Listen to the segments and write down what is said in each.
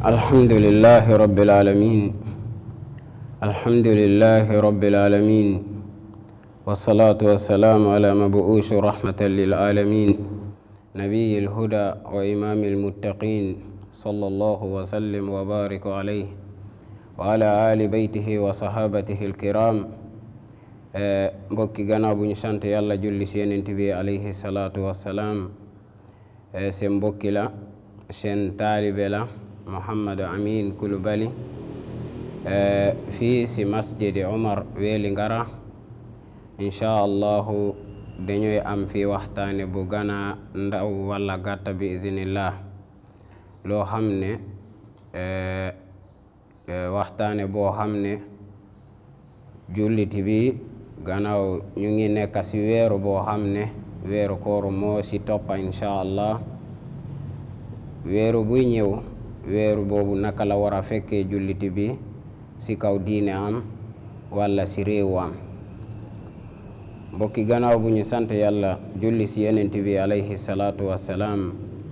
الحمد لله رب العالمين الحمد لله رب العالمين والصلاة والسلام على مبعوث رحمة للعالمين نبي الهدى وإمام المتقين صلى الله وسلم وبارك عليه وعلى آل بيته وصحابته الكرام mbokki gannaaw bu ñu sant yàlla julli si yonent bi alayhi salaatu wassalaam seen mbokki la seen taalibe la Mouhamadou Amin Coulibaly fii si masjidi Omar Weeli Ngara incha allahu dañuy am fi waxtaane bu gana ndaw walla gàtta bi iznillah loo xam ne waxtaane boo xam ne julliti bi gannaaw ñu ngi nekk si weeru boo xam ne weeru koor moo si toppa incha allah weeru buy ñëw weeru boobu naka la war a fekkee julliti bi si kaw diine am walla si réewu am mbokki gannaaw bu ñu sant yàlla julli si yenent bi alayhi salaatu wassalaam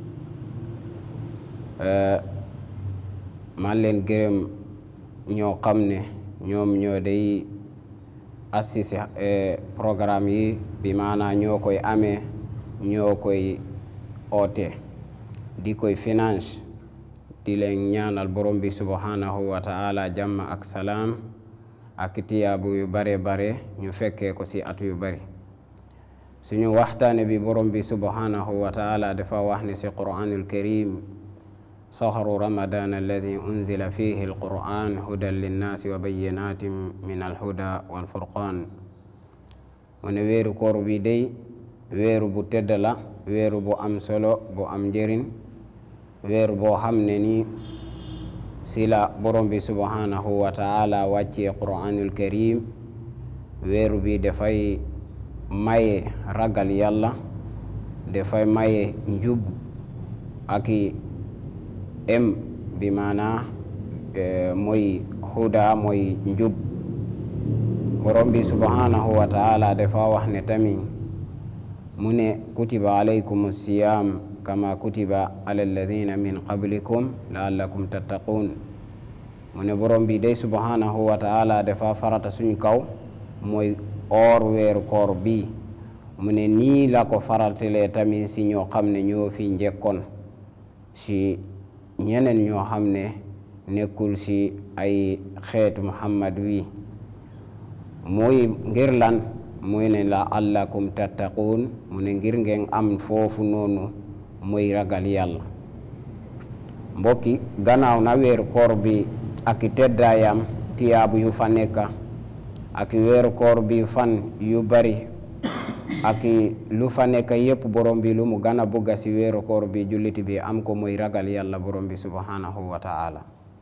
man leen gërëm ñoo xam ne ñoom ñoo day assisté programme yi bi maanaa ñoo koy amee ñoo koy oote di koy finance di leen ñaanal borom bi subhanahu wa ta'ala jàmm ak salaam ak tiyaabu yu bare bare ñu fekkee ko ci at yu bari suñu waxtaane bi borom bi subhanahu wa ta'ala dafa wax ne ci qur'anul karim sahru ramadan alladi unzila fihi alquran hudan linnaasi wa bayyinatin min alhuda walfurqan mu ne weeru koor bi day weeru bu tedd la weeru bu am solo bu am njëriñ weeru boo xam ne ni si la borom bi subhanahu wa taala wàccee quranul karim weeru bi dafay maye ragal yàlla dafay maye njub aki em bi maana mooy huda mooy njub borom bi subhanahu wa taala dafa wax ne tamit mu ne kutiba alaykum siyam kama kutiba ala alladina min qablikum laallakum tattaqun mu ne borom bi day subhanahu wa taala dafa farata suñ kaw mooy or weeru koor bi mu ne nii la ko faratalee tamit si ñoo xam ne ñoo fi njëkkoon si ñeneen ñoo xam ne nekkul si ay xeetu muhammad wi mooy ngir lan muy ne la allakum tattaquun mu ne ngir ngeen am foofu noonu mooy ragal yàlla mbokki gannaaw na weeru koor bi ak teddaayam tiyaabu yu fa nekka ak weeru koor bi fan yu bari ak lu fa nekk yépp borom bi lu mu gën a bugga si weeru koor bi julliti bi am ko mooy ragal yàlla borom bi subhanahu wa ta'ala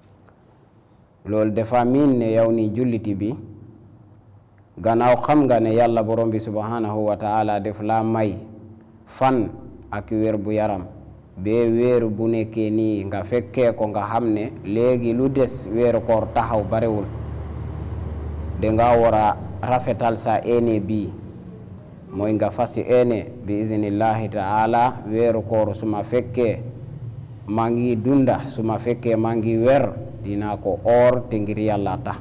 loolu dafa miin ne yow ni julliti bi gannaaw xam nga ne yàlla borom bi subhanahu wa ta'ala def la may fan ak wér bu yaram bee weeru bu nekkee nii nga fekkee ko nga xam ne léegi lu des weeru koor taxaw barewul danga war a rafetal sa ene bii mooy nga fasi ene bi iznillahi taala weeru koor suma fekkee maa ngi dunda suma fekkee maa ngi wer dinaa ko oor te ngir yàlla tax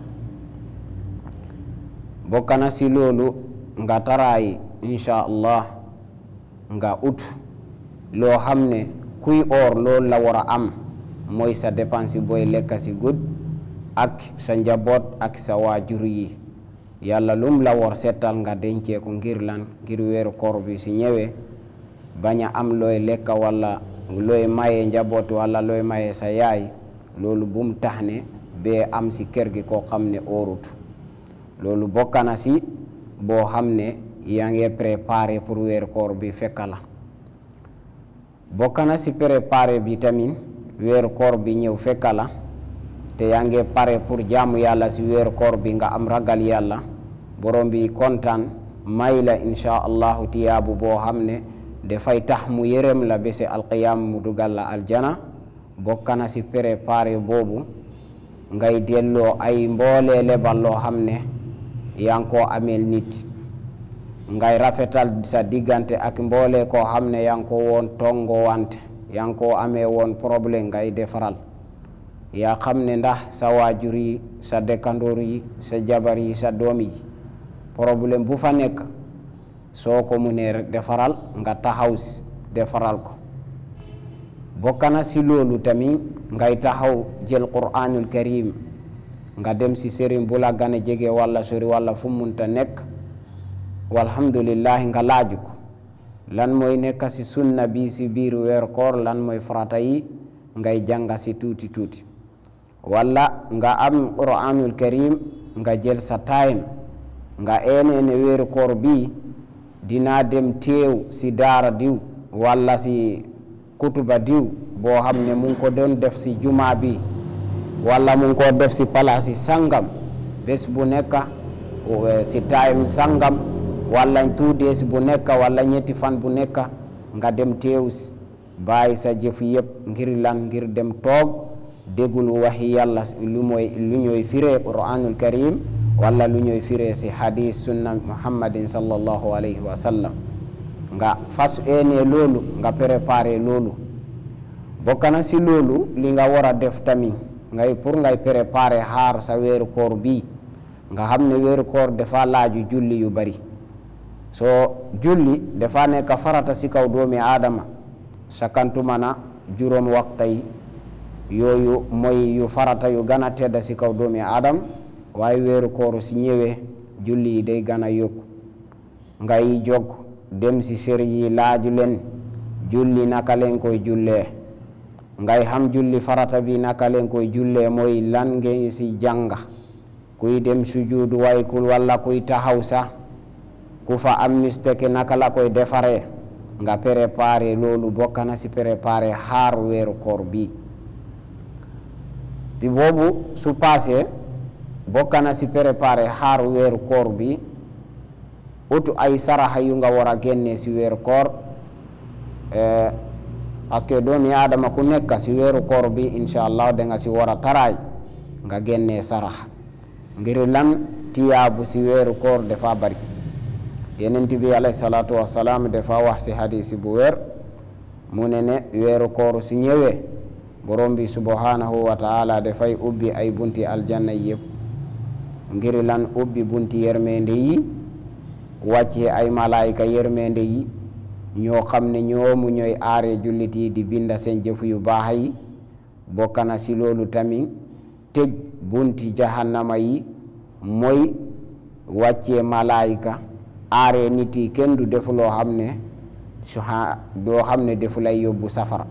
bokk na si loolu nga taraay insha allah nga ut loo xam ne kuy oor loolu la war a am mooy sa dépense booy lekk si gud ak sa njaboot ak sa waajur yi yàlla lum la war seetal nga dencee ko ngir lan ngir weeru koor bi si ñëwee bañ a am looy lekk walla looy maye njaboot walla looy maye sa yaay loolu bum tax ne bee am si kër gi koo xam ne óorut loolu bokk na si boo xam ne yaa ngi préparé pour weeru koor bi fekka la bokk na si préparé bi tamit weeru koor bi ñëw fekka la te yaa ngi pare pour jaamu yàlla si weeru koor bi nga am ragal yàlla borom bi kontaan may la insha allahu tiyaabu boo xam ne dafay tax mu yërëm la bese alqiyam mu dugal la aljana bokk na si préparé boobu ngay delloo ay mboolee lebal loo xam ne yaa ngi koo ameel nit ngay rafetal sa diggante ak mboole koo xam ne yaa ngi ko woon tongo wante yaa ngi koo amee woon problème ngay defaral yaa xam ne ndax sa waajur yi sa dëkkandoor yi sa jabar yi sa doom yi problème bu fa nekk soo ko munee rek defaral nga taxaw si defaral ko bokk na si loolu tamit ngay taxaw jël quraanul karim nga dem si sëriñ bu la gën a jege walla sori walla fu munta nekk walhamdulillahi nga laaju ko lan mooy nekk si sunna bi si biir weer koor lan mooy farata yi ngay jànga si tuuti tuuti walla nga am quraanul karim nga jël sa time nga eenene weeru koor bi dinaa dem teew si daara diw walla si kutuba diw boo xam ne mu ngi ko doon def si juma bi walla mu ngi ko def si palaasi sangam bés bu nekk si time sangam walla two days bu nekk walla ñetti fan bu nekk nga dem teew si bàyyi sa jëf yëpp ngir lan ngir dem toog déggul waxi yàlla lu mooy lu ñooy firee quraanul karim walla lu ñooy firee si hadis sunna muhammadin sallallahu alayhi wa sallam nga fas ene loolu nga préparé loolu bokk na si loolu li nga war a def tamit ngay pour ngay préparé xaar sa weeru koor bii nga xam ne weeru koor dafa laaju julli yu bari soo julli dafa nekk farata si kaw doomi aadama sakantuma na juróom waxta yi yooyu mooy yu farata yu gën a tedda si kaw doomi aadama waaye weeru koor si ñëwee julli yi day gën a yokku ngay jog dem si sër yi laaju leen julli naka leen koy jullee ngay xam julli farata bi naka leen koy jullee mooy lan ngeen si jànga kuy dem sujuud waykul walla kuy taxaw sax ku fa am mistake naka la koy defaree nga préparé loolu bokk na si préparé xaar weeru koor bi ti boobu su passé bokk na si préparé xaar weeru koor bi utu ay saraxa yu nga war a génne si weeru koor parce que doomi aadama ku nekk si weeru koor bi incha allah da nga si war a taraay nga génne saraxa ngir lan tiyaabu si weeru koor dafa bari yenent bi alayhi salaatu wassalaam dafa wax si hadisi bu weer mu ne ne weeru koor su ñëwee borom bi subhanahu wa taala dafay ubbi ay bunti aljanna yëpp ngir lan ubbi bunti yermende yi wàcce ay malaayika yermende yi ñoo xam ne ñoomu ñooy aare jullit yi di binda seen jëf yu baax yi bokk na si loolu tamit tëj bunti jahannama yi mooy wàcce malaayika aare nit yi kenn du def loo xam ne su doo xam ne defu lay yóbbu safara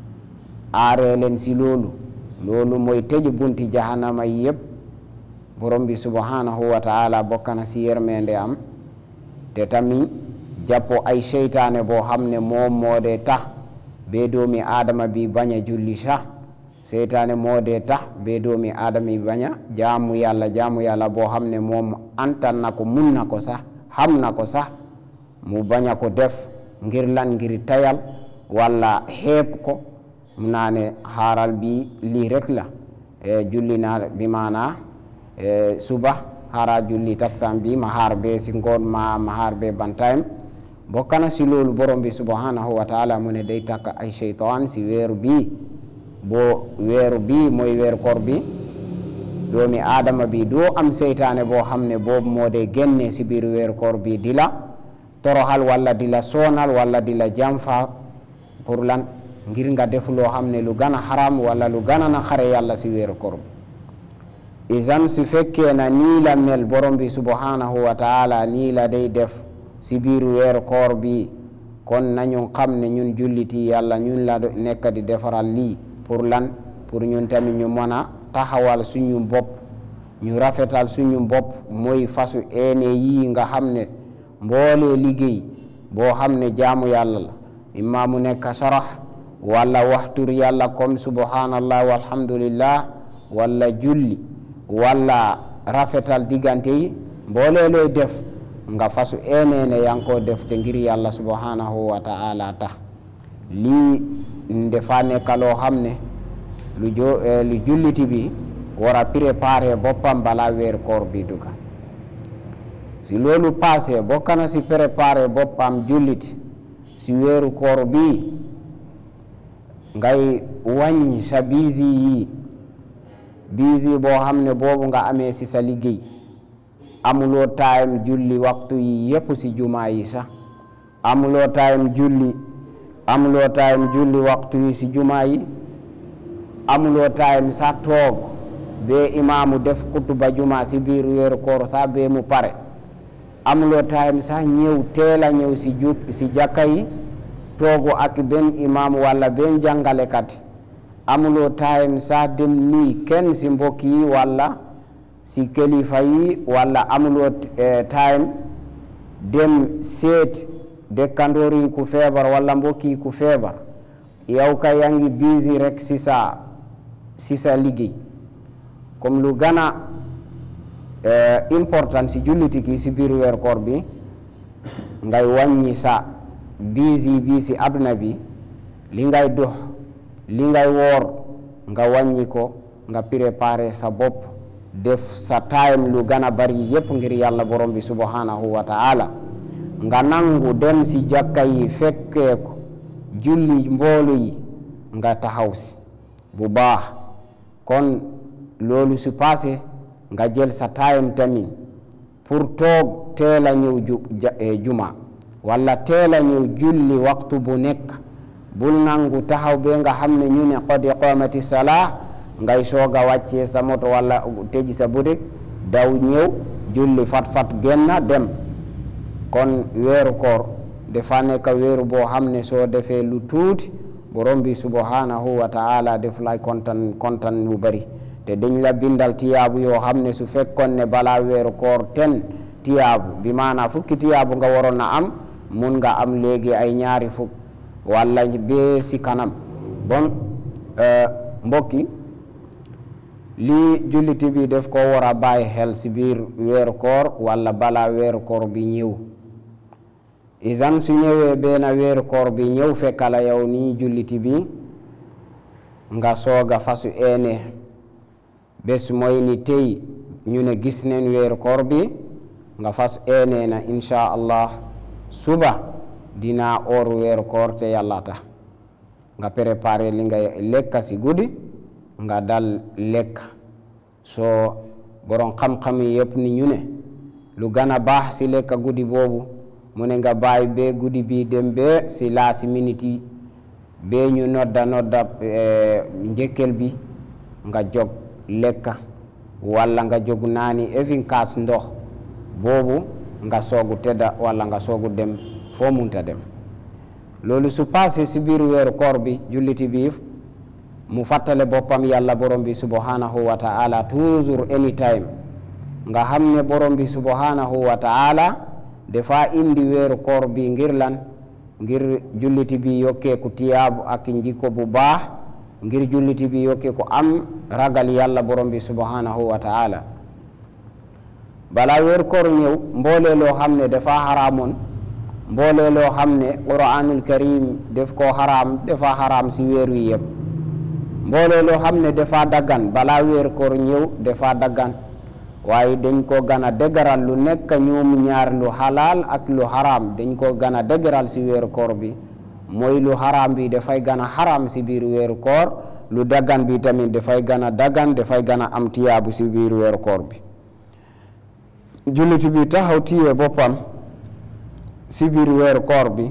aare leen si loolu loolu mooy tëj bunti jahannama yi yëpp borom bi subhanahu wa taala bokk na si yermende am te tamit jàppo ay seytaane boo xam ne moom moo dee tax bee doomi aadama bi bañ a julli sax seytaane moo dee tax bee doomi aadama bi bañ a jaamu yàlla jaamu yàlla boo xam ne moom antan na ko mun na ko sax xam na ko sax mu bañ a ko def ngir lan ngir tayal walla xeeb ko mu naa ne xaaral bi lii rek la julli naa bi maanaa suba xaara julli taksam bi ma xaar be si ngoon ma ma xaar be bantayim bokk na si loolu borom bi subhanahu wa taala mu ne day takk ay seytaan si weeru bii boo weeru bii mooy weeru koor bi doomi aadama bi doo am seytaane boo xam ne boobu moo dee génne si biir weeru koor bi di la toroxal walla di la soonal walla di la jamfa pour lan ngir nga def loo xam ne lu gën a xaram walla lu gën a na xare yàlla si weeru koor bi isan su fekkee na nii la mel borom bi subhanahu wa taala nii la day def si biir weeru koor bi kon nañu xam ne ñun julliti yàlla ñun la nekk di defaral lii pour lan pour ñun tamit ñu mën a taxawal suñu bopp ñu rafetal suñu bopp mooy fasu ene yii nga xam ne mboolee liggéey boo xam ne jaamu yàlla la imma mu nekk sarax walla waxtur yàlla comme subhanallah walhamdulillah walla julli walla rafetal diggante yi mboolee looy def nga fasu enene yanko def te ngir yàlla subhanahu wa ta'ala tax lii ndefa nekka loo xam ne lu jo lu julliti bi war a préparer boppam bala weer koor bi duga si loolu passé bokk na si préparer boppam jullit si weeru koor bi ngay wàññi sa biisi yi busy boo xam ne boobu nga amee si sa liggéey amuloo time julli waxtu yi yépp si jumaa yi sax amuloo time julli amuloo time julli waxtu yi si jumaa yi amuloo time sax toog bee imaamu def kutuba jumaa si biir weeru koor sax bee mu pare amuloo time sax ñëw teel a ñëw si ju si jàkka yi toogu ak benn imaam walla benn jàngalekat amuloo time sax dem nuy kenn si mbokk yi walla si kilifa yi walla amuloo time dem seet dëkkandoor yi ku feebar walla mbokk yi ku feebar yow ka yaa ngi busy rek si sa si sa liggéey comme lu gën a important si julliti ki si biir weer koor bi ngay wàññi sa busy bi si àdduna bi li ngay dox li ngay woor nga wàññi ko nga préparer sa bopp def sa time lu gën a bari yépp ngir yàlla borom bi subhanahu wa ta'ala nga nangu dem si jàkka yi fekkee ko julli mboolu yi nga taxaw si bu baax kon loolu su passé nga jël sa time tamit pour toog teel a ñëw juma walla teel a ñëw julli waxtu bu nekk bul nangu taxaw be nga xam ne ñu ne qad qamati salaa ngay soog a wàccee sa moto walla tëji sa butik daw ñëw julli fat fat génna dem kon weeru koor dafa nekk weeru boo xam ne soo defee lu tuuti borom bi subhanahu wa ta'ala def lay kontaan kontaan yu bari te dañ la bindal tiyaabu yoo xam ne su fekkoon ne balaa weeru koor ten tiyaabu bi maanaam fukki tiyaabu nga waroon na am mun nga am léegi ay ñaari fukk walla bee si kanam bon mbokki lii julliti bi def ko war a bàyyi xel si biir weeru koor walla balaa weeru koor bi ñëw isan su ñëwee benn weeru koor bi ñëw fekkala yow nii julliti bi nga sooga fasu ene bés mooy ni tey ñu ne gis neen weeru koor bi nga fas ene na insha allah suba dinaa oor weeru koor te yàlla tax nga préparé li nga lekka si guddi nga dal lekk soo borom xam-xam yi yëpp ni ñu ne lu gën a baax si lekka guddi boobu mu ne nga bàyyi bee guddi bi dem bee si laasi minute yi bee ñu nodda nodda njëkkel bi nga jog lekka walla nga jog naani even kaas ndox boobu nga soogu tedda walla nga soogu dem foo munta dem loolu su passé si biir weeru koor bi julliti bi mu fàttale boppam yàlla borom bi subhanahu wa ta'ala toujours anytime nga xam ne borom bi subhanahu wa ta'ala dafa indi weeru koor bi ngir lan ngir julliti bi yokkeeku tiyaabu ak njikko bu baax ngir julliti bi yokkeeku am ragal yàlla borom bi subhanahu wa ta'ala balaa weeru koor ñëw mboolee loo xam ne dafa xaraamoon mboolee loo xam ne quraanul karim def koo xaraam dafa xaraam si weer wi yëpp mboolee loo xam ne dafa daggan balaa weeru koor ñëw dafa daggan waaye dañ ko gën a dëgëral lu nekk ñoom ñaar lu xalaal ak lu xaraam dañ ko gën a dëgëral si weeru koor bi mooy lu xaraam bi dafay gën a xaraam si biir weeru koor lu daggan bi tamit dafay gën a daggan dafay gën a am tiyaabu si biir weeru koor bi julliti bi taxaw tiye boppam si biir weeru koor bi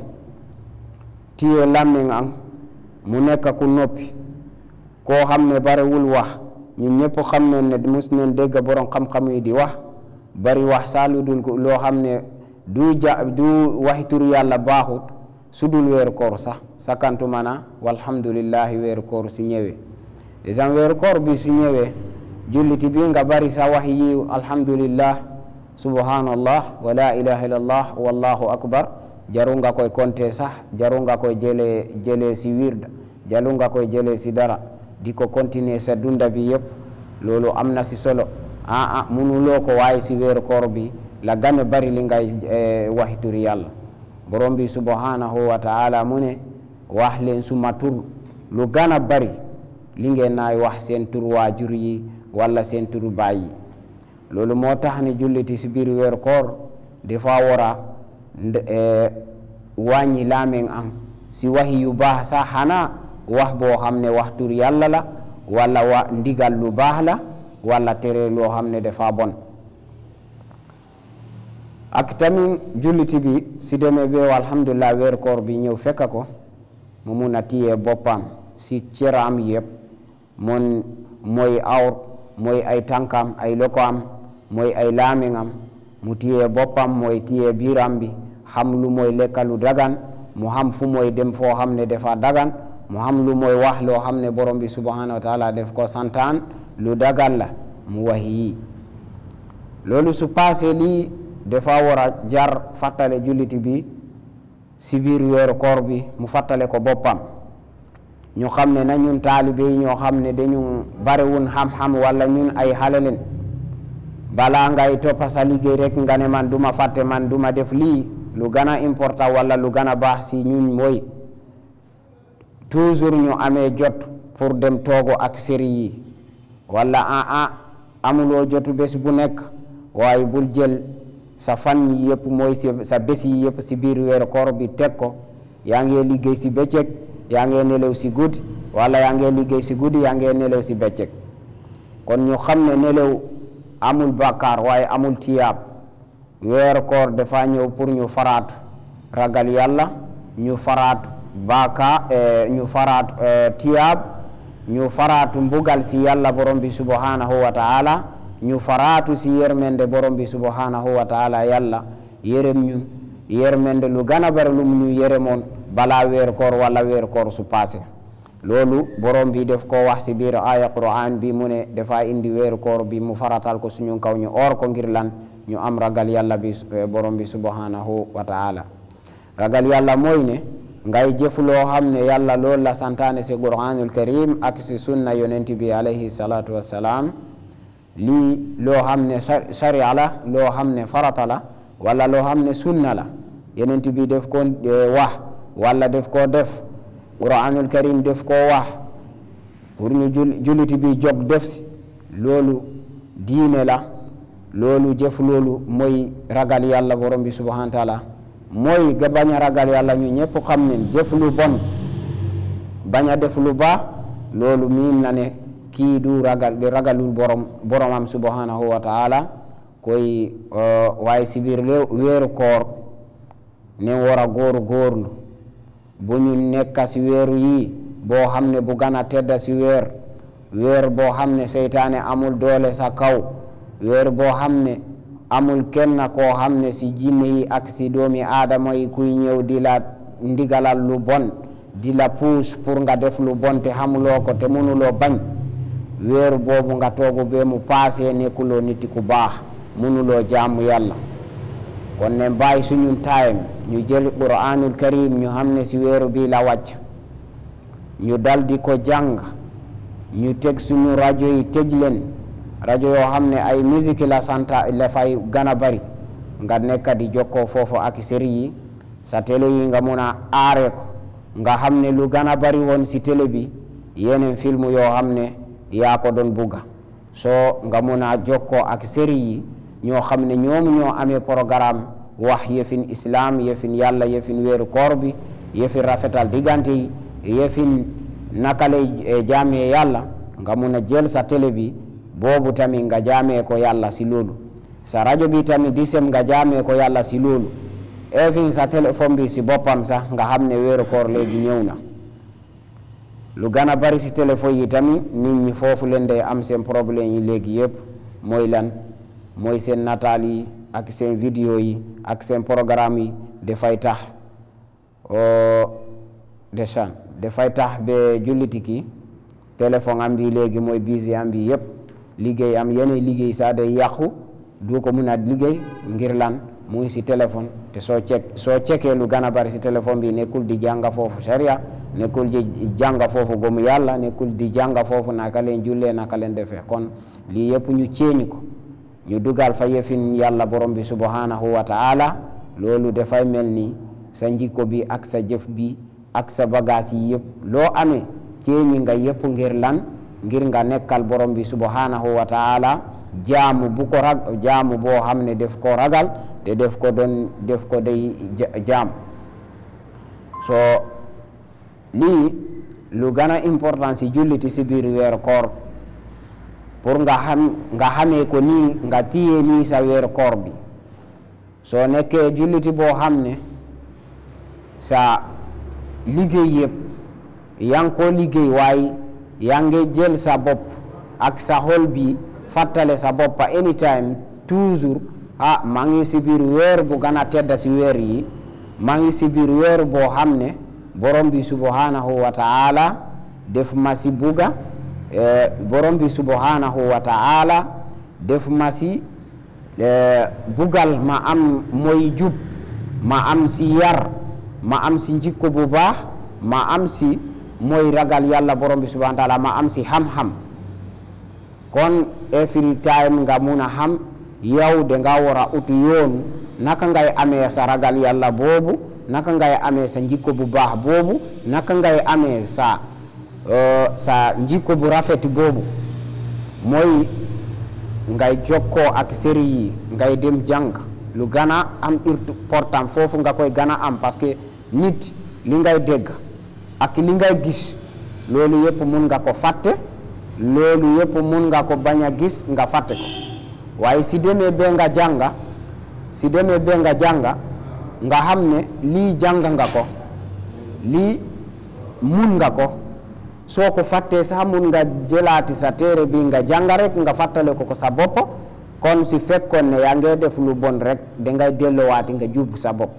tiye làmmiñ am mu nekk ku noppi koo xam ne bariwul wax ñun ñëpp xam nañ ne mus neen dégg borom xam-xam yi di wax bari wax saa lu dul loo xam ne du ja du waxi tur yàlla baaxut su dul weeru koor sax sakantu mana walhamdulillahi weeru koor su ñëwee isan weeru koor bi su ñëwee julliti bi nga bari sa wax yi alhamdulillah subhanallah wa la ilaha illallah wallahu akbar jaru nga koy konte sax jaru nga koy jëlee jëlee si wirda jaru nga koy jëlee si dara di ko continuer sa dunda bi yëpp loolu am na si solo ah ah munuloo ko waaye si weeru koor bi la gën a bari li ngay waxi turi yàlla borom bi subhanahu wa taala mu ne wax leen suma tur lu gën a bari li ngeen naay wax seen tur waajur yi walla seen tur baay yi loolu moo tax ne julliti si biir weeru koor dafa war a wàññi laameŋ am si waxi yu baax sax xanaa wax boo xam ne wax tur yàlla la walla wa ndigal lu baax la walla tere loo xam ne dafa bon ak tamit julliti bi si demee be alhamdulillah weer koor bi ñëw fekk ko mu mun a téye boppam si cëram yëpp mon mooy awr mooy ay tànkam ay lokoam mooy ay laamingam mu téye boppam mooy téye biiram bi xam lu mooy lekka lu dagan mu xam fu mooy dem foo xam ne dafa dagan mu xam lu mooy wax loo xam ne borom bi subhanahu wa taala def ko santaan lu dagan la mu wax yii loolu su passé lii dafa war a jar fàttale julliti bi si biir weeru koor bi mu fàttale ko boppam ñu xam ne na ñun taalibe yi ñoo xam ne dañu bariwun xam-xam wala ñun ay xale leen balaa ngay toppa sa liggéey rek nga ne man duma fàtte man duma def lii lu gën a important wala lu gën a baax si ñun mooy toujours ñu amee jot pour dem toogo ak série yi wala ah ah amuloo jotu bés bu nekk waaye bul jël sa fan yi yëpp mooy si sa bés yi yëpp si biir weeru koor bi teg ko yaa ngi liggéey si bëccëg yaa ngi nelaw si guddi wala yaa ngi liggéey si guddi yaa ngi nelaw si bëccëg kon ñu xam ne nelaw amul bàkkaar waaye amul tiyaab weeru koor dafa ñëw pour ñu faraatu ragal yàlla ñu faraatu bàkkaar ñu faraatu tiyaab ñu faraatu mbugal si yàlla borom bi subhanahu wa taala ñu faraatu si yermende borom bi subhanahu wa taala yàlla yërëm ñun yermende lu gën a bari lu mu ñu yërëmoon balaa weer koor wala weer koor su passé loolu borom bi def ko wax si biir aya quran bi mu ne dafa indi weer koor bi mu faratal ko suñu kaw ñu oor ko ngir lan ñu am ragal yàlla bi borom bi subhanahu wa taala ragal yàlla mooy ne ngay jëf loo xam ne yàlla loolu la santaane si quranul karim ak si sunna yonent bi alayhi salatu wassalaam lii loo xam ne sharia la loo xam ne farata la wala loo xam ne sunna la yonent bi def ko wax wala def koo def quranul karim def koo wax pour ñu julliti bi jóg def si loolu diine la loolu jëf loolu mooy ragal yàlla borom bi subhanahu wa taala mooy ga bañ a ragal yàlla ñu ñëpp xam ne jëf lu bon bañ a def lu baax loolu miin na ne kii du ragal di ragalul borom boromam subhanahu wa taala koy waaye si biir weeru koor ne war a góoru góorlu bu ñu nekka si weeru yi boo xam ne bu gën a tedda si weer weer boo xam ne seytaane amul doole sa kaw weer boo xam ne amul kenn koo xam ne si jinne yi ak si doomi aadama yi kuy ñëw di la ndigalal lu bon di la puus pour nga def lu bon te xamuloo ko te mënuloo bañ weeru boobu nga toogu bee mu paasee nekkuloo nit ku baax mënuloo jaamu yàlla kon ne bàyyi suñu time ñu jël quranul karim ñu xam ne si weeru bii la wàcc ñu dal di ko jàng ñu teg suñu rajo yi tëj leen rajo yoo xam ne ay musique la santa la fay gën a bari nga nekk di jokkoo foofu ak série yi sa télé yi nga mun a aare ko nga xam ne lu gën a bari woon si télé bi yeneen film yoo xam ne yaa ko doon bugga soo nga mun a jokkoo ak série yi ñoo xam ne ñoom ñoo amee programme wax yëfin islam yëfin yàlla yëfin weeru koor bi yëfin rafetal diggante yi yëfin naka lay jaamee yàlla nga mun a jël sa télé bi boobu tamit nga jaamee ko yàlla si loolu sa rajo bi tamit di sem nga jaamee ko yàlla si loolu even sa téléphone bi si boppam sax nga xam ne weeru koor léegi ñëw na lu gën a bari si téléphone yi tamit nit ñi foofu leen day am seen problème yi léegi yëpp mooy lan mooy seen nataal yi ak seen vidéo yi ak seen programme yi dafay tax desan dafay tax ba julliti ki téléphone am bi léegi mooy busy am bi yëpp liggéey am yeneen liggéey sax day yàqu du ko mun a liggéey ngir lan mu ngi si téléphone te soo cek soo cekee lu gën a bari si téléphone bi nekkul di jànga foofu sharia nekkul di jànga foofu gomu yàlla nekkul di jànga foofu naka leen jullee naka leen defee kon lii yëpp ñu ceeñ ko ñu dugal fa yëfin yàlla borom bi subhanahu wa taala loolu dafay mel ni sa njikko bi ak sa jëf bi ak sa bagage yi yëpp loo amee ceeñi nga yëpp ngir lan ngir nga nekkal borom bi subhanahu wa taala jaamu bu ko rag jaamu boo xam ne def ko ragal te def ko doon def ko day jaam so lii lu gën a important si julliti si biir weeru koor pour nga xam nga xamee ko nii nga téye nii sa weeru koor bi soo nekkee julliti boo xam ne sa liggéey yëpp yaa ngi koo liggéey waaye yaa ngi jël sa bopp ak sa xol bi fàttale sa bopp anytime toujours ah maa ngi si biir weer bu gën a tedda si weer yi maa ngi si biir weer boo xam ne borom bi subhanahu wa taala def ma si buga borom bi subhanahu wa taala def ma si bugal ma am mooy jub ma am si yar ma am si njikko bu baax ma am si mooy ragal yàlla borom bi subhanahu wa taala ma am si xam-xam kon every time nga mun a xam yow de nga war a utu yoon naka ngay amee sa ragal yàlla boobu naka ngay amee sa njikko bu baax boobu naka ngay amee sa sa njikko bu rafet boobu mooy ngay jokkoo ak sëriñ yi ngay dem jàng lu gën a am important foofu nga koy gën a am parce que nit li ngay dégg ak li ngay gis loolu yëpp mun nga ko fàtte loolu yëpp mun nga ko bañ a gis nga fàtte ko waaye si demee ba nga jànga si demee ba nga jànga nga xam ne lii jàng nga ko lii mun nga ko soo ko fàttee sax mun nga jëlaati sa téere bi nga jàng rek nga fàttale ko ko sa bopp kon si fekkoon ne yaa ngi def lu bon rek dangay delluwaati nga jub sa bopp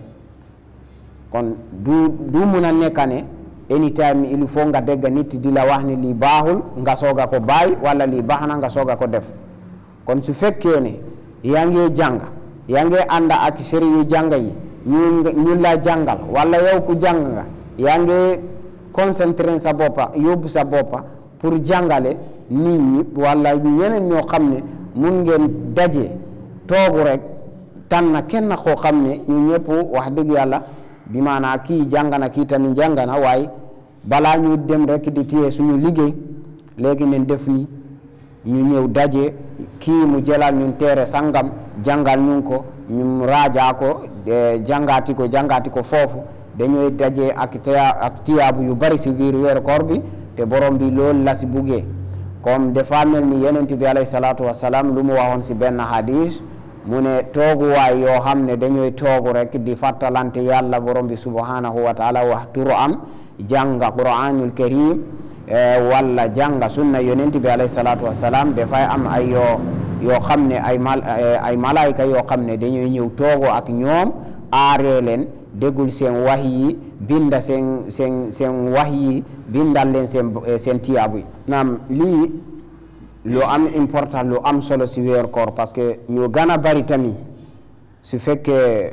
kon du du mun a nekk ne anytime il faut nga dégg nit di la wax ne lii baaxul nga soog a ko bàyyi wala lii baax na nga soog a ko def kon su fekkee ne yaa ngi jàng yaa ngi ànd ak sëriñ yu jàng yi ñu ñu la jàngal wala yow ku jàng nga yaa ngi concentré sa boppa yóbbu sa boppa pour jàngale nit ñi wala ñeneen ñoo xam ne mun ngeen daje toogu rek tànn kenn koo xam ne ñu ñëpp wax dëgg yàlla bi maanaa kii jàng na kii tamit jàng na waaye balaa ñu dem rek di téye suñu liggéey léegi neen def ni ñu ñëw daje kii mu jëlal ñun teere sangam jàngal ñun ko ñu raajaa ko jàngaati ko jàngaati ko foofu dañuy daje ak tiya ak tiyaabu yu bari si biir weeru koor bi te borom bi loolu la si buggee comme dafa mel ni yonent bi alayhi salaatu wasalaam lu mu waxoon si benn hadis mu ne tooguwaay yoo xam ne dañuy toogu rek di fàttalante yàlla borom bi subhanahu wa taala wax turu am jànga quranul karim walla jànga sunna yonent bi alayhi salaatu wasalaam dafay am ay yoo yoo xam ne ay mal ay malaayka yoo xam ne dañuy ñëw toogo ak ñoom aaree leen déggul seen wax yi binda seen seen seen wax yi bindal leen seen seen tiyaabu yi naam lii lu am important lu am solo si weer koor parce que ñu gën a bari tamit su fekkee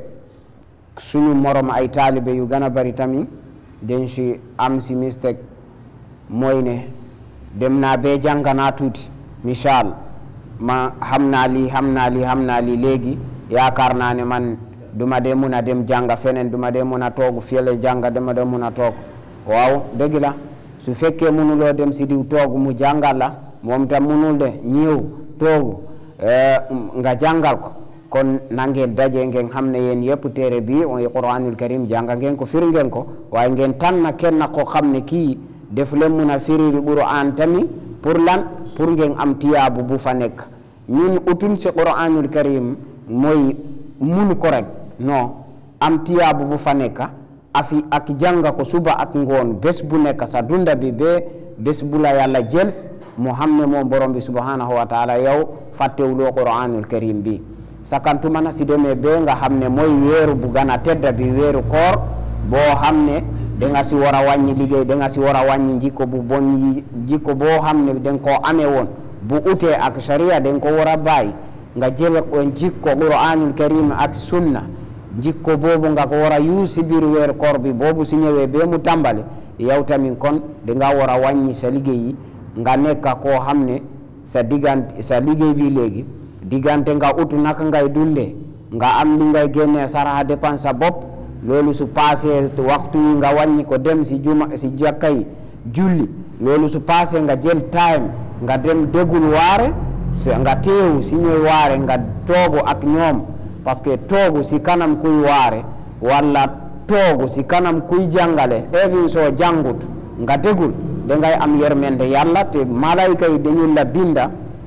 suñu morom ay taalibe yu gën a bari tamit dañ si am si mistake mooy ne dem naa bee jàng naa tuuti misaal ma xam naa lii xam naa lii xam naa lii léegi yaakaar naa ne man duma dee mun a dem jàng feneen duma dee mun a toog fiyele jàng dama dee mun a toog waaw dëgg la su fekkee munuloo dem si diw toog mu jàngal la moom tam munul de ñëw toogu nga jàngal ko kon na ngeen daje ngeen xam ne yéen yëpp téere bi mooy quranul karim jàng ngeen ko firi ngeen ko waaye ngeen tànn kenn ko xam ne kii def leen mun a firi quran tamit pour lan pour ngeen am tiyaabu bu fa nekk ñun utun si quranul karim mooy mun ko rek non am tiyaabu bu fa nekk afi ak jàng ko suba ak ngoon bés bu nekk sa dunda bi ba bés bu la yàlla jël mu xam ne moom borom bi subhanahu wa taala yow fàttewuloo quranul karim bi sakantuma na si demee ba nga xam ne mooy weeru bu gën a tedda bi weeru koor boo xam ne danga si war a wàññi liggéey danga si war a wàññi jikko bu bon yi jikko boo xam ne danga koo amee woon bu utee ak sharia danga ko war a bàyyi nga jël ko jikko quranul karim ak sunna jikko boobu nga ko war a yuus si biir weeru koor bi boobu si ñëwee ba mu tàmbali yow tamit kon danga war a wàññi sa liggéey yi nga nekk koo xam ne sa diggante sa liggéey bi léegi diggante nga utu naka ngay dunde nga am li ngay génnee saraxa dépense sa bopp loolu su passé waxtu yi nga wàññi ko dem si juma si jàkka yi julli loolu su passé nga jël time nga dem dégul waare nga teewu si ñuy waare nga toogu ak ñoom parce que toogu si kanam kuy waare walla toogu si kanam kuy jàngale even soo jàngut nga dégul dangay am yermende yàlla te malayka yi dañu la binda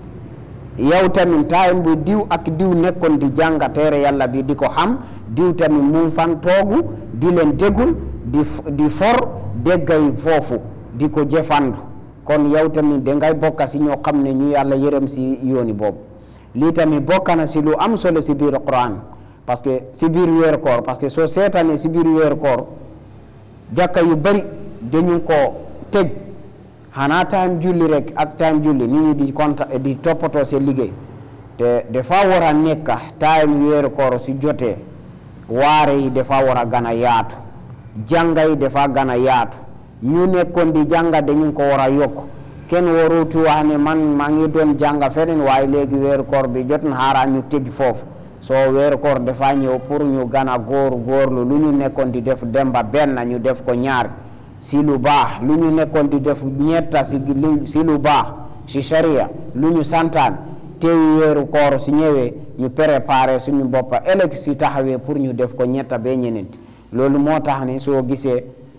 yow tamit time bu diw ak diw nekkoon di jànga teere yàlla bi di ko xam diw tamit mu fan toogu di leen dégul di di for déggay foofu di ko jëfandu kon yow tamit dangay bokka si ñoo xam ne ñu yàlla yërëm si yooni boobu lii tamit bokk na si lu am solo si biir Quran parce que si biir weeru koor parce que soo seetaanee si biir weeru koor jàkka yu bari dañu ko tëj xanaa time julli rek ak time julli nit ñi di konta di toppatoo seen liggéey te dafa war a nekk time weeru koor su jotee waare yi dafa war a gën a yaatu jànga yi dafa gën a yaatu ñu nekkoon di jànga dañu ko war a yokk kenn warutu wax ne man maa ngi doon jànga feneen waaye léegi weeru koor bi jot na xaaral ñu tëj foofu soo weeru koor dafa ñëw pour ñu gën a góor góorlu lu ñu nekkoon di def demba benn ñu def ko ñaar si lu baax lu ñu nekkoon di def ñetta si si lu baax si sharia lu ñu santaan tey weeru koor su ñëwee ñu préparé suñu boppa ëllëg si taxawee pour ñu def ko ñetta bee ñeneenti loolu moo tax ne soo gisee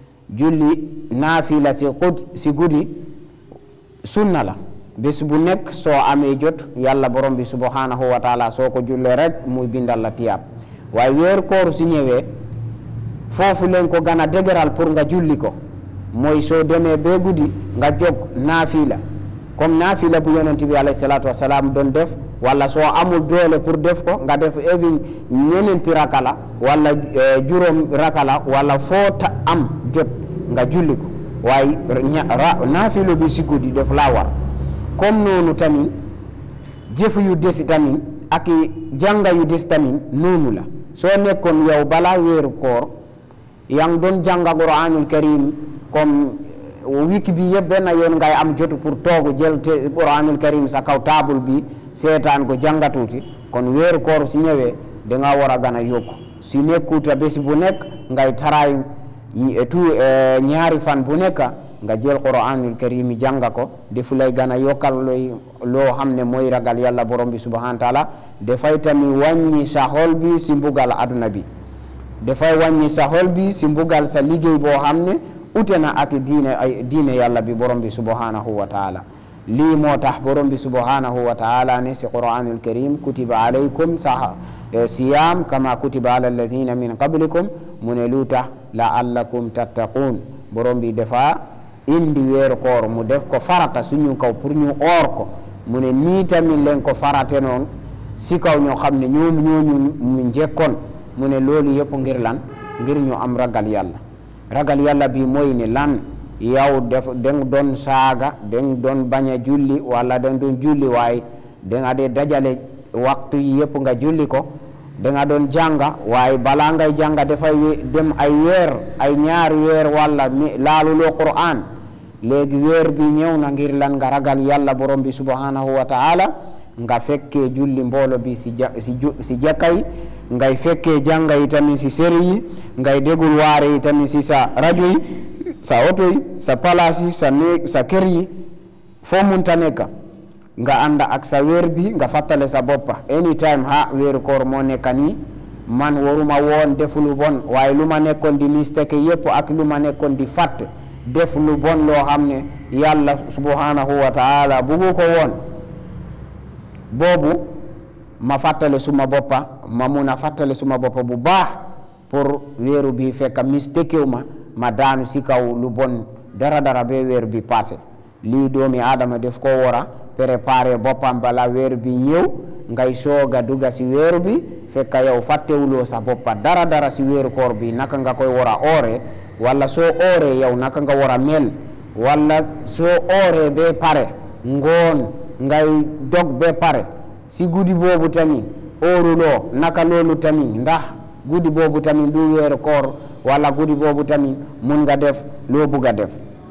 julli naafila si xud si guddi sunna la bés bu nekk soo amee jot yàlla borom bi subhanahu wa taala soo ko jullee rek muy bindal la tiyaab waaye weeru koor su ñëwee foofu leen ko gën a dëgëral pour nga julli ko mooy soo demee bee guddi nga jóg naafila comme naafila bu yonent bi alayhi salaatu wasalaam doon def wala soo amul doole pour def ko nga def even ñeneenti raka la wala juróom raka la wala foo ta am jot nga julli ko waaye naafila bi si guddi def laa war comme noonu tamit jëf yu des tamit ak jànga yu des tamit noonu la soo nekkoon yow balaa weeru koor yaa ngi doon jànga Quraanul Karim comme wiki bi yëpp benn yoon ngay am jotu pour toogu jël te Quraanul Karim sa kaw taabul bi seetaan ko jàngatuuti kon weeru koor si ñëwee da nga war a gën a yokku si nekkuta bés bu nekk ngay taraay tu ñaari fan bu nekk nga jël Quraanul Karim yi jànga ko defu lay gën a yokkal looy loo xam ne mooy ragal yàlla borom bi subhanahu taala dafay tamit wàññi sa xol bi si mbugal aduna bi dafay wàññi sa xol bi si mbugal sa liggéey boo xam ne ute na ak diine ay diine yàlla bi borom bi subhanahu wa taala lii moo tax borom bi subhanahu wa taala ne si Quraanul Karim kutiba alaykum sa siyam kama kutiba ala alladina min qablikum mu ne lu tax laallakum tattaqun borom bi dafa indi weeru koor mu def ko farata suñu kaw pour ñu oor ko mu ne nii tamit leen ko farate noonu si kaw ñoo xam ne ñoom ñooñu mu njëkkoon mu ne loolu yëpp ngir lan ngir ñu am ragal yàlla ragal yàlla bi mooy ne lan yow def dang doon saaga dang doon bañ a julli wala dang doon julli waaye danga dee dajale waxtu yi yëpp nga julli ko danga doon jànga waaye balaa ngay jànga dafay dem ay weer ay ñaari weer wala mi laaluloo Qur'an léegi weer bi ñëw na ngir lan nga ragal yàlla borom bi subhanahu wa taala nga fekkee julli mboolo bi si ja si si jàkka yi ngay fekkee jànga yi tamit si séri yi ngay dégul waare yi tamit si sa rajo yi sa oto yi sa palaas yi sa néeg sa kër yi foo munta nekk nga ànd ak sa weer bi nga fàttale sa boppa anytime ha weeru koor moo nekk nii man waruma woon def lu bon waaye lu ma nekkoon di mistake yëpp ak lu ma nekkoon di fàtt def lu bon loo xam ne yàlla subhanahu wa taala buggu ko woon boobu ma fàttale suma boppa ma mun a fàttale suma boppa bu baax pour weeru bi fekk mistake ma ma daanu si kaw lu bon dara dara ba weer bi passé lii doomi aadama def ko war a préparer boppam bala weer bi ñëw ngay sooga dugga si weeru bi fekk yow fàttewuloo sa boppa dara dara si weeru koor bi naka nga koy war a oore wala soo ooree yow naka nga war a mel wala soo ooree ba pare ngoon ngay dog ba pare si guddi boobu tamit ooruloo naka loolu tamit ndax guddi boobu tamit du weeru koor wala guddi boobu tamit mun nga def loo bugg a def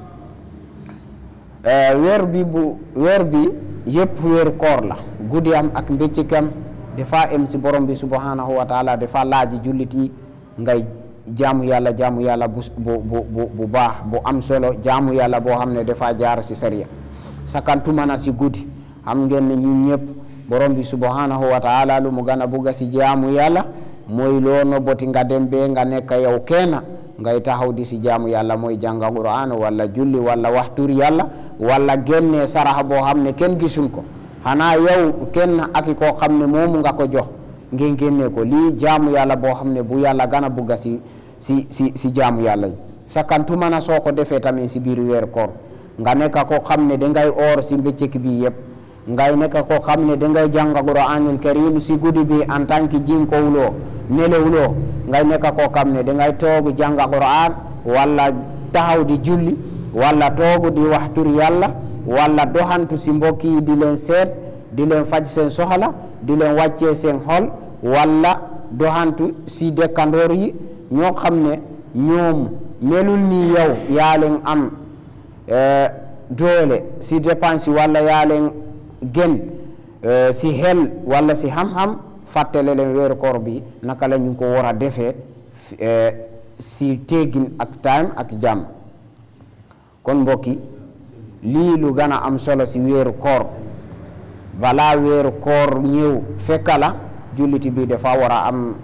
weer bi bu weer bi yëpp weeru koor la guddi am ak mbéccikam dafa em si borom bi subhanahu wa taala dafa laaji jullit yi ngay jaamu yàlla jaamu yàlla bu bu bu bu baax bu am solo jaamu yàlla boo xam ne dafa jaar si sariya sakantuma na si guddi xam ngeen ne ñun ñëpp borom bi subhanahu wa taala lu mu gën a bugga si jaamu yàlla mooy loo nobboti nga dem bee nga nekk yow kenn ngay taxaw di si jaamu yàlla mooy jànga Qur'an wala julli wala waxtur yàlla wala génnee saraxa boo xam ne kenn gisul ko xanaa yow kenn ak koo xam ne moomu nga ko jox ngeen génnee ko lii jaamu yàlla boo xam ne bu yàlla gën a bugga si si si si jaamu yàlla yi sakantuma na soo ko defee tamit si biir weeru koor nga nekk koo xam ne dangay oor si bëccëg bi yëpp ngay nekk koo xam ne dangay jàng Qur'anul Karim si guddi bi en tant que jinkowuloo nelewuloo ngay nekk koo xam ne dangay toog jàng Qur'an wala taxaw di julli wala toog di waxtur yàlla wala doxantu si mbokk yi di leen seet di leen faj seen soxla di leen wàccee seen xol wala doxantu si dëkkandoor yi ñoo xam ne ñoom melul ni yow yaa leen am doole si dépense wala yaa leen gën si xel wala si xam-xam fàttale leen weeru koor bi naka la ñu ko war a defee si teggin ak time ak jàmm kon mbokki lii lu gën a am solo si weeru koor balaa weeru koor ñëw fekka la julliti bi dafa war a am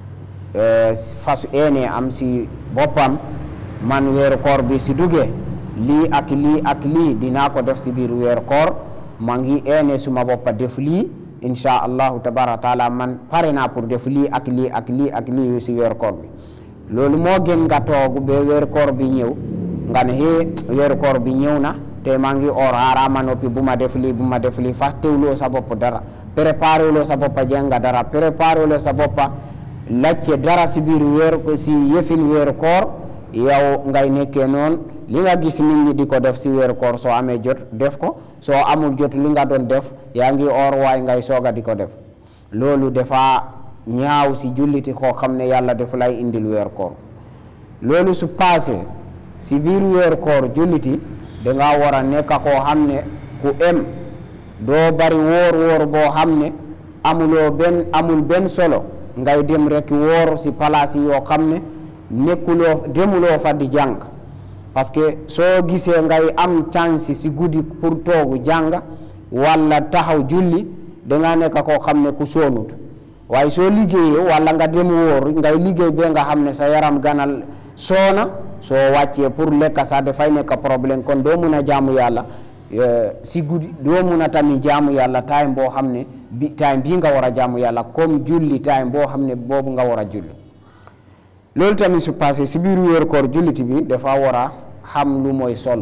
fasu ene am si boppam man weeru koor bi si duggee lii ak lii ak lii dinaa ko def si biir weeru koor maa ngi ene suma boppa def lii insha allahu tabaraka taala man pare naa pour def lii ak lii ak lii ak lii si weeru koor bi loolu moo gën nga toog ba weeru koor bi ñëw nga ne hee weeru koor bi ñëw na te maa ngi or haarama noppi bu ma def lii bu ma def lii fàttewuloo sa bopp dara préparé wuloo sa boppa jànga dara préparé wuloo sa boppa lacce dara si biir weeru si yëfin weeru koor yow ngay nekkee noonu li nga gis nit ñi di ko def si weeru koor soo amee jot def ko soo amul jot li nga doon def yaa ngi or waaye ngay sooga di ko def loolu dafa ñaaw si julliti koo xam ne yàlla def lay indil weeru koor loolu su passé si biir weeru koor julliti danga war a nekk koo xam ne ku em doo bari wóor wóor boo xam ne amuloo benn amul benn solo ngay dem rek wóor si palaas yi yoo xam ne nekkuloo demuloo fa di jàng parce que soo gisee ngay am chance si guddi pour toogu jàng walla taxaw julli danga nekk koo xam ne ku soonut waaye soo liggéeyee walla nga dem wóor ngay liggéey ba nga xam ne sa yaram ganal soona soo wàccee pour lekk sax dafay nekk problème kon doo mun a jaamu yàlla si guddi doo mun a tamit jaamu yàlla time boo xam ne bi time bii nga war a jaamu yàlla comme julli time boo xam ne boobu nga war a julli loolu tamit su passé si biir wéeru koor julliti bi dafa war a xam lu mooy sol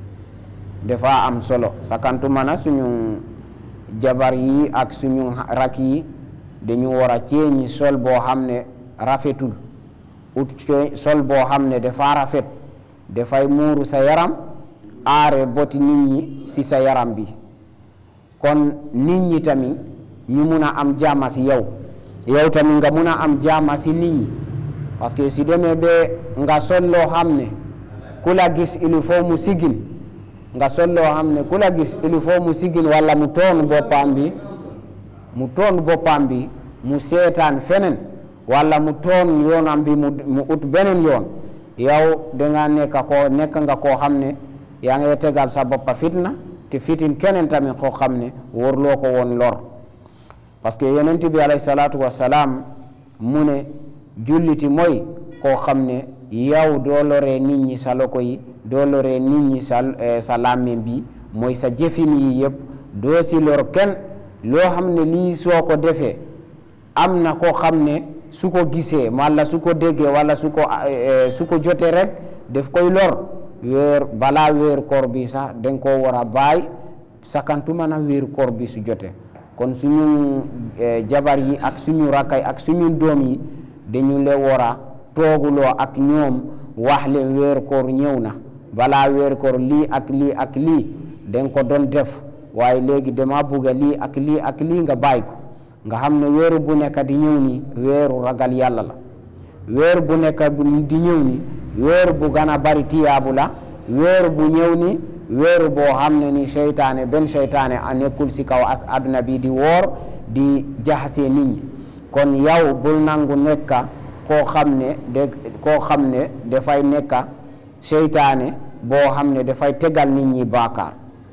dafa am solo sakantuma na suñu jabar yi ak suñu rak yi dañu war a ceeñi sol boo xam ne rafetul ut sol boo xam ne dafa rafet dafay muuru sa yaram aare boti nit ñi si sa yaram bi kon nit ñi tamit ñu mun a am jàmm si yow yow tamit nga mun a am jàmm si nit ñi parce que si demee ba nga sol loo xam ne ku la gis il faut mu sigin nga sol loo xam ne ku la gis il faut mu sigin walla mu toon boppam bi mu toon boppam bi mu seetaan feneen walla mu toon yoonam bi mu mu ut beneen yoon yow danga nekk koo nekk nga koo xam ne yaa ngi tegal sa boppa fitna te fitin keneen tamit koo xam ne warloo ko woon lor parce que yonent bi alayhi salaatu wassalaam mu ne julliti mooy koo xam ne yow doo loree nit ñi sa loko yi doo loree nit ñi sa sa làmmiñ bi mooy sa jëfin yi yëpp doo si lor kenn loo xam ne lii soo ko defee am na koo xam ne su ko gisee walla su ko déggee walla su ko su ko jotee rek daf koy lor weer balaa weeru koor bi sax danga koo war a bàyyi sakantuma na weeru koor bi su jotee kon suñu jabar yi ak suñu rakkay ak suñu doom yi dañu le war a tooguloo ak ñoom wax leen weeru koor ñëw na balaa weeru koor lii ak lii ak lii danga ko doon def waaye léegi dama bugga lii ak lii ak lii nga bàyyi ko nga xam ne weeru bu nekk di ñëw ni weeru ragal yàlla la weeru bu nekk di ñëw ni weeru bu gën a bari tiyaabu la weeru bu ñëw ni weeru boo xam ne ni seytaane benn seytaane a nekkul si kaw as àdduna bi di woor di jaxasee nit ñi kon yow bul nangu nekka koo xam ne de koo xam ne dafay nekka seytaane boo xam ne dafay tegal nit ñi baakaar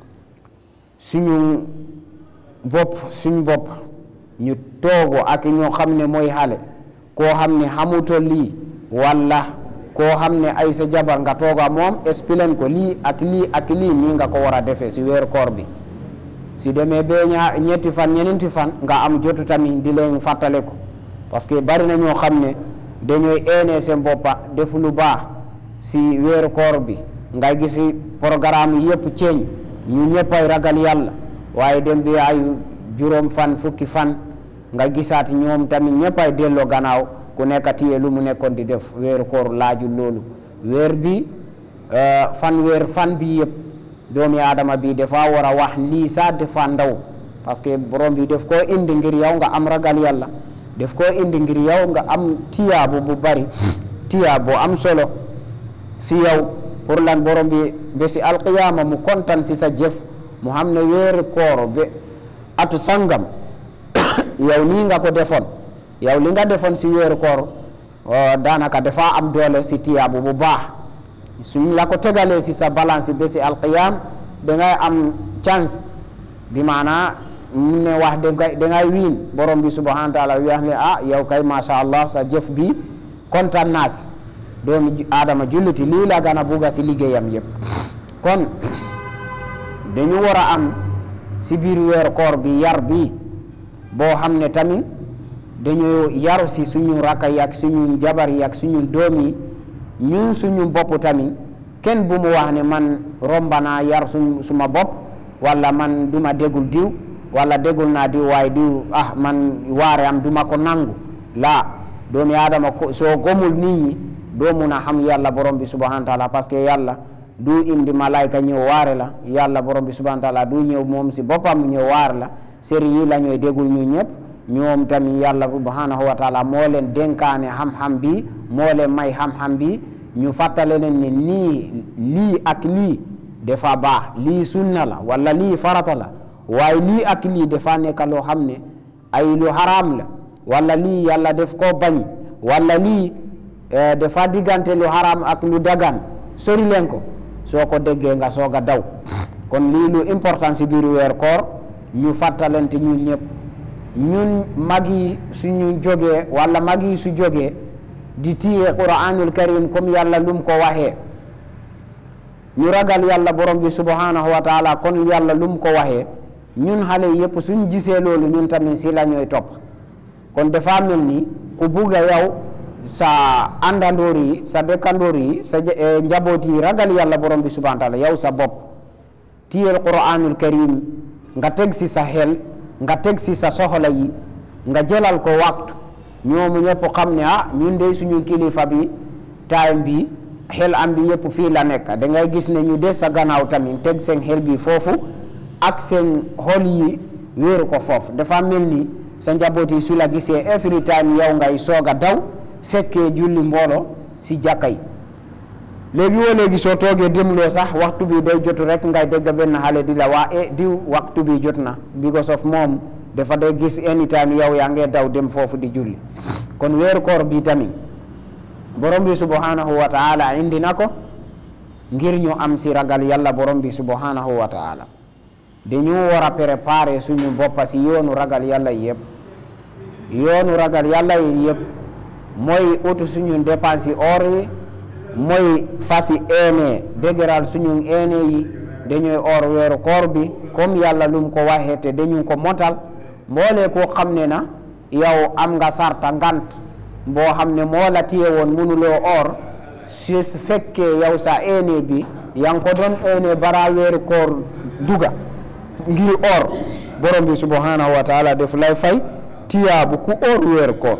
suñu bopp suñu bopp ñu toogo ak ñoo xam ne mooy xale koo xam ne xamuto lii walla koo xam ne ay sa jabar nga tooga moom expliqué ko lii ak lii ak lii nii nga ko war a defee si weeru koor bi si demee bee ñaar ñetti fan ñeneenti fan nga am jotu tamit di leen fàttale ko parce que bari na ñoo xam ne dañooy eenee seen boppa def lu baax si weeru koor bi nga gisi programme yëpp ceeñ ñu ñëppay ragal yàlla waaye dem bi ay juróom fan fukki fan nga gisaat ñoom tamit ñëppay delloo gannaaw ku nekk tiye lu mu nekkoon di def weeru koor laaju loolu weer bi fan weer fan bi yëpp doomi aadama bi dafa war a wax lii sax dafa ndaw parce que borom bi def koo indi ngir yow nga am ragal yàlla def koo indi ngir yow nga am tiyaabu bu bari tiyaabu am solo si yow pour lan borom bi ba si alqiyama mu kontaan si sa jëf mu xam ne weeru koor ba atu sangam yow nii nga ko defoon yow li nga defoon si weeru koor daanaka dafa am doole si tiyaabu bu baax suñ la ko tegalee si sa balance ba si alqiyam dangay am chance bi maanaa mun ne wax dangay dangay wiin borom bi subhanahu wa taala wax ne ah yow kay macha allah sa jëf bi kontaan naa si doomi aadama julliti lii la gën a bugga si liggéeyam yëpp kon dañu war a am si biir weeru koor bi yar bi boo xam ne tamit dañu yaru si suñu rakka yi ak suñu jabar yi ak suñu doom yi ñun suñu bopp tamit kenn bu mu wax ne man romba naa yar suñ suma bopp wala man duma dégul diw wala dégul naa diw waaye diw ah man waare am duma ko nangu laa doomi aadama ko soo gomul nit ñi doo mun a xam yàlla borom bi subhanahu wa taala parce que yàlla du indi malayka ñëw waare la yàlla borom bi subhanahu wa taala du ñëw moom si boppam ñëw waare la séri yi la ñooy dégul ñu ñëpp ñoom tamit yàlla subhanahu wa taala moo leen dénkaane xam-xam bi moo leen may xam-xam bi ñu fàttale leen ne nii lii ak lii dafa baax lii sunna la wala lii farata la waaye lii ak lii dafa nekk loo xam ne ay lu haram la wala lii yàlla def koo bañ wala lii dafa diggante lu haram ak lu dagan sori leen ko soo ko déggee nga soog a daw kon lii lu important si biir weer koor ñu fàttalante ñun ñëpp ñun mag yi suñu jógee wala mag yi su jógee di tiye quranul karim comme yàlla lum ko waxee ñu ragal yàlla borom bi subhanahu wa taala kon yàlla lum ko waxee ñun xale yëpp suñ gisee loolu ñun tamit si la ñooy topp kon dafa mel ni ku bugga yow sa àndandoor yi sa dëkkandoor yi sa njaboot yi ragal yàlla borom bi subhanahu wa taala yow sa bopp tiyel quranul karim nga teg si sa xel nga teg si sa soxla yi nga jëlal ko waxtu ñoomu ñëpp xam ne ah ñun de suñu kilifa bi time bi xel am bi yëpp fii la nekk da ngay gis ne ñu des sa gannaaw tamit teg seen xel bi foofu ak seen xol yi wéeru ko foofu dafa mel ni sa njaboot yi su la gisee every time yow ngay soog a daw fekkee julli mboolo si jàkka yi léegi woo léegi soo toogee demloo sax waxtu bi day jotu rek ngay dégg benn xale di la waa e diw waxtu bi jot na because of moom dafa day gis anytime yow yaa ngee daw dem foofu di julli kon weeru koor bi tamit borom bi subhanahu wa taala indi na ko ngir ñu am si ragal yàlla borom bi subhanahu wa taala dañu war a préparer suñu boppa si yoonu ragal yàlla yëpp yoonu ragal yàlla yi yëpp mooy utu suñu dépense yi or yi mooy fasi eene dëgëral suñu eene yi dañuy or weeru koor bi comme yàlla lum ko waxee te dañu ko motal mboole ko xam ne na yow am nga sarta ngant boo xam ne moo la téye woon mënuloo or su fekkee yow sa eene bi yaa ngi ko doon eene bara weeru koor duga ngir or borom bi subhanahu wa taala def lay fay tiyaabu ku or weeru koor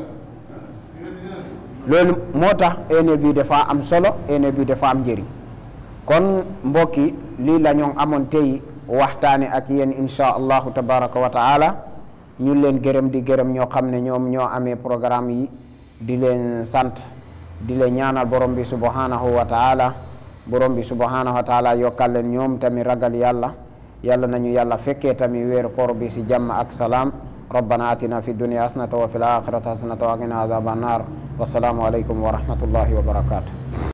loolu moo tax eene bi dafa am solo eene bi dafa am njëriñ kon mbokki lii la ñoo amoon tey waxtaane ak yéen insha allahu tabaraka wa taala ñu leen gërëm di gërëm ñoo xam ne ñoom ñoo amee programme yi di leen sant di leen ñaanal borom bi subhanahu wa taala borom bi subhanahu wa taala yokkal leen ñoom tamit ragal yàlla yàlla nañu yàlla fekkee tamit weeru koor bi si jàmm ak salaam ربنا آتنا في الدنيا حسنة وفي الآخرة حسنة وقنا عذاب النار والسلام عليكم ورحمة الله وبركاته